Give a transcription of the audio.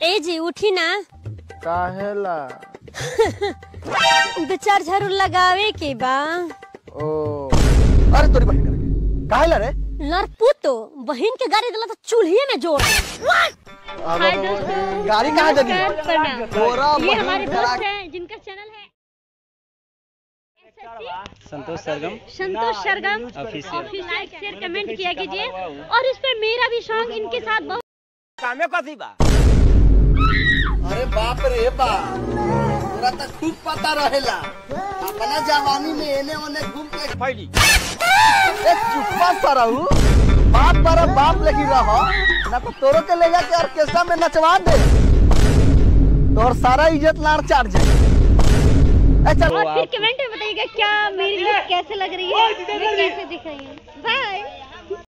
ए जी उठी ना काहेला दो चार झाड़ू लगावे के बा ओ अरे तोरी बहन करके काहेला रे नरपुतो बहन के गाड़ी दिला तो चूल्हे में जोड़ दे अब- हाय अब- दोस्तों गाड़ी कहाँ जगी नमस्कार, प्रणाम तोरा ये बहन हमारे करा दोस्त हैं जिनका चैनल है Santosh Sargam Santosh Sargam official office like share comment किया कीजिए और इस पे मेरा भी सॉन्ग इनके साथ बहुत कामे कथी बा अरे बाप रे बाप तोरा तो खूब पता रहेला अपना जवानी में एने ओने घूम के फैली ए चुप्पा सरहू बाप पर बाप लगी रहो ना तो तोरो के ले जाके ऑर्केस्ट्रा में नचवा दे तोर सारा इज्जत लाड़ चाट जाए ए चल और फिर कमेंट में बताइएगा क्या मेरी लुक कैसे लग रही है मैं कैसे दिख रही हूँ